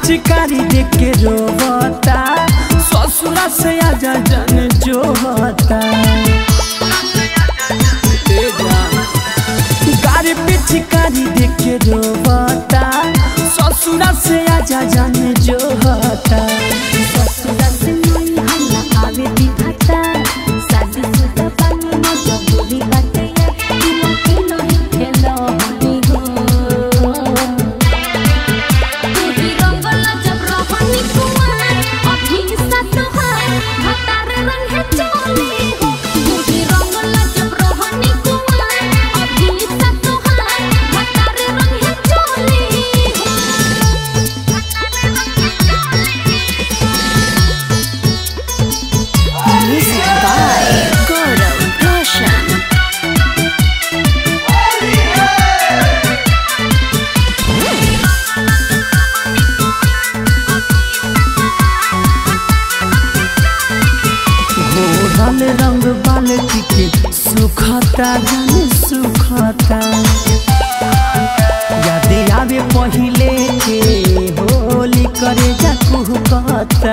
पिचकारी देख के रोवता ससुरा से आजा जन जो होता ए जान गाड़ी पिचकारी देख के रोवता ससुरा से आजा जन जो होता ससुरा से नई हल्ला आवे दिखाता शादी सुदा पानी न जबूरी बाटे किलो किलो ही खेलो होनी हो तू ही रंगला जब रहनी कुमार अभी सा तोहार भतार रंग है चोली हो तू ही रंगला जब रहनी कुमार अभी सा तोहार भतार रंग है चोली Music by Gaurav Roshan. घोरल रंग बाल्टी के सुखता जाने सुखता याद आवे पहिले के होली करे जा कुहकता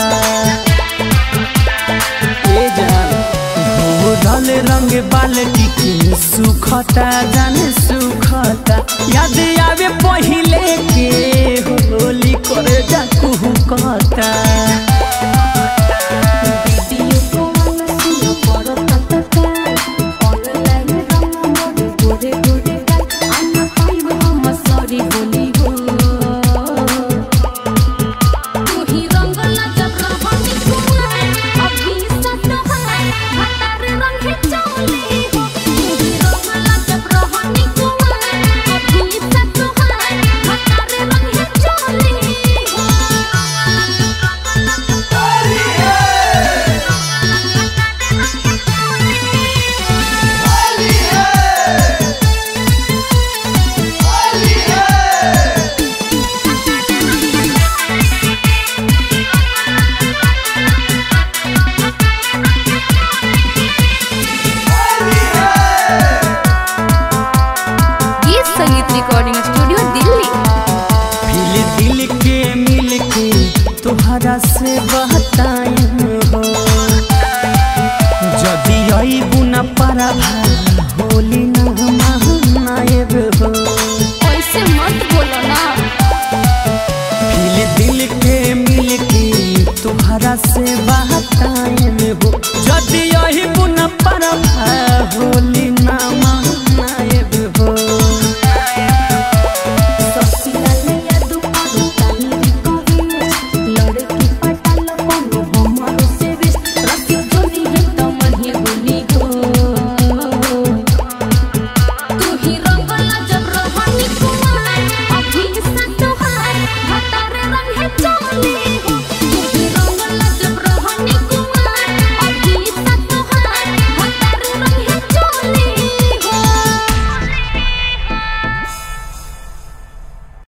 ए जान घोरल रंग बाल्टी के सुखता जाने सुखता याद आवे पहिले के होली करे जा कुहकता वीडियो कॉल सुनो पड़ो ततका ऑनलाइन रंग मोरे गोरे गोरे गाल आना पाइब हम सॉरी बोली हो तू ही रंगला जब रहनी कुमार अभी सा तोहार भतार रंग है चोली हो तू ही रंगला जब रहनी कुमार अभी सा तोहार भतार रंग है चोली हो गीत संगीत रिकॉर्डिंग स्टूडियो दिल्ली फिल दिल के मिल के तोहरा से बहतायन हो जदि आई बुना पारा होली